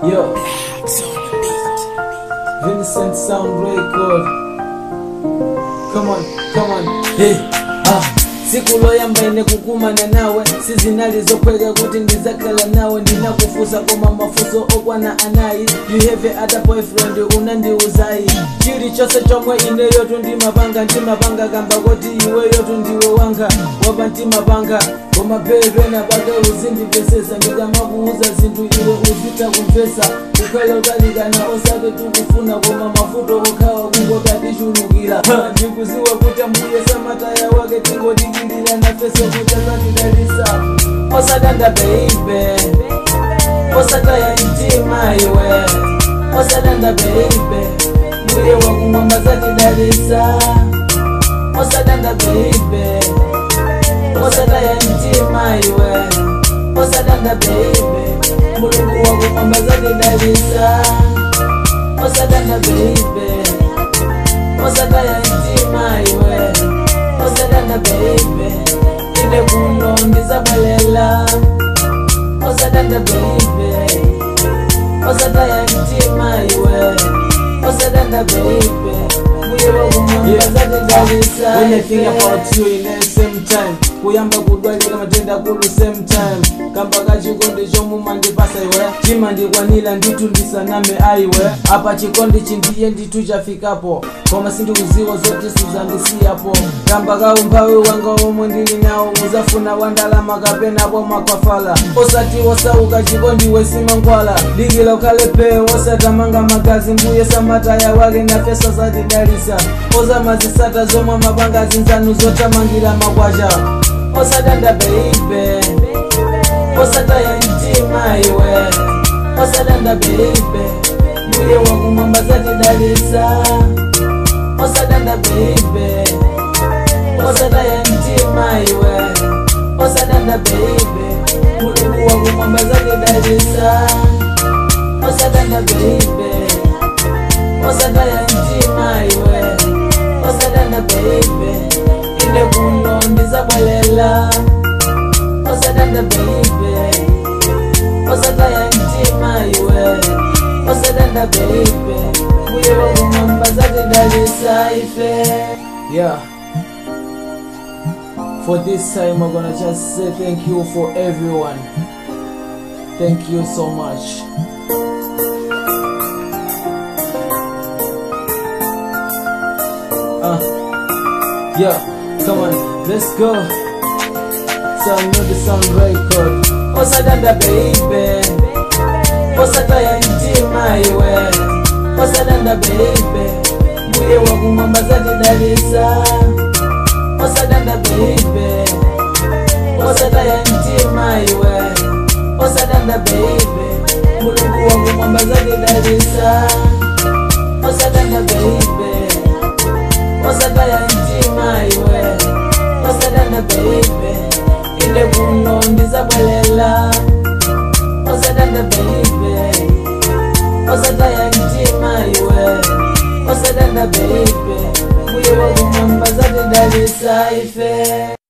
Yo, Vincent Sound Record. Come on, come on, hey, ah. siku loyamba ine kukumana nawe sizinalizokweka kuti ndizakhala nawe ndinakufusa koma mafuso okwana anayi you have a other boyfriend unandiuzayi chilichonse chomwe ineyotu ndimapanga ndimapanga kamba kuti iweyotu ndiwe wanga wapa ndimapanga koma pepena pake uzindipesesa ndikamakuuza zinthu iwe uzita kumvesa kukhale utalikana osake tikufuna koma mafuto okhawa kungotatishulukira ndikuziwa kuti ambuye samataya wake tingodikilira nafeso kuti azatidalisa osadanda beibe osataya mtima iwe osadanda beibe mbuye wakumwamba zatidalisa osadanda beibe osadaya mtima iwe osadanda beibe mulungu wakumwamba zatidalisa osadanda beibe osadaya mtima iwe osadanda beibe ine kuno ndizabwelela osadanda beibe osadaya mtima iwe osadanda beibe mbuye wakumwamba zatidalisa When I think about you in the same time kuyamba kudwalira matenda kulu same time kamba kachikondi chomuma ndipasa iwe chimandikwanira nditu ndisaname aiwe apa chikondi chindiye nditu chafikapo koma sindikuziwa zoti sizandisiyapo kamba kaumphawi wanga omwe ndili nawo muzafuna wandalama kapenapo makwafala osati osauka chikondi wesimangwala dikila ukhalepe osatamanga magazi mbuye samataya wake nafesa zatidalisa ozamazisata zomwe mapanga zinzanu zotamangira makwacha osadanda beibe osataya mtima iwe osadanda beibe mbuye wakumwamba zatidalisa osadanda beibe osadaya mtima iwe osadanda beibe mulungu wakumwamba zatidalisa osadanda beibe osadaya mtima iwe osadanda beibe ine kuno ndizabwelela osadanda beibe osadaya mtima iwe osadanda beibe mbuye wakumwamba zatidalisa ife Yeah. For this time, I'm gonna just say thank you for everyone. Thank you so much. Uh, yeah, come on, let's go. Sound new the sound record. osadanda beibe osadaya mtima iwe osadanda beibe mbuye wakumwamba zatidalisa osadanda beibe osadaya mtima iwe osadanda beibe mulungu wakumwamba zatidalisa osadanda beibe osadaya mtima iwe osadanda beibe ine kuno ndizabwelela osadanda beibe osadaya mtima iwe osadanda beibe mbuye wakumwamba zatidalisa ife